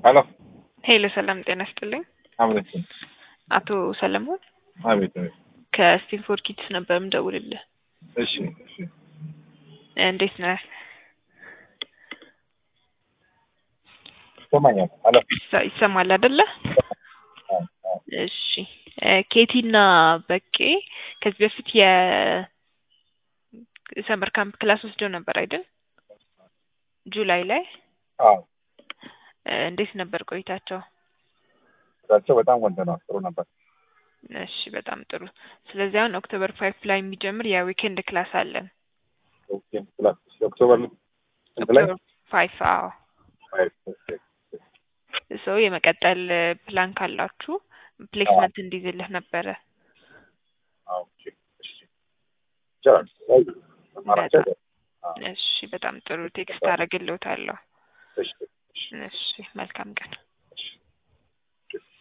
ሄሎ ሄሎ ሰላም ጤና ይስጥልኝ። አብረት አቶ ሰለሞን አቤት አቤት። ከስቲንፎርድ ኪድስ ነበር የምደውልልህ። እሺ እሺ እንዴት ነህ? ይሰማኛል። ሄሎ ይሰ- ይሰማል አይደለ? አዎ፣ አዎ። እሺ ኬቲና በቄ ከዚህ በፊት የሰመር ካምፕ ክላስ ወስደው ነበር አይደል? ጁላይ ላይ አዎ እ፣ እንዴት ነበር ቆይታቸው? እሳቸው በጣም ቆንጆ ነው። ጥሩ ነበር። እሺ በጣም ጥሩ። ስለዚህ አሁን ኦክቶበር ፋይቭ ላይ የሚጀምር የዊኬንድ ክላስ አለን። ኦኬ ክላስ ኦክቶበር ስንት ላይ? ኦክቶበር ፋይቭ አዎ። ፋይቭ ኦኬ ሰው የመቀጠል ፕላን ካላችሁ ፕሌስመንት እንዲይዝልህ ነበረ። አዎ ኦኬ እሺ ይቻላል። አይ ማራቸው እሺ በጣም ጥሩ ቴክስት አደርግልዎታለሁ። እሺ እሺ እሺ መልካም ቀን።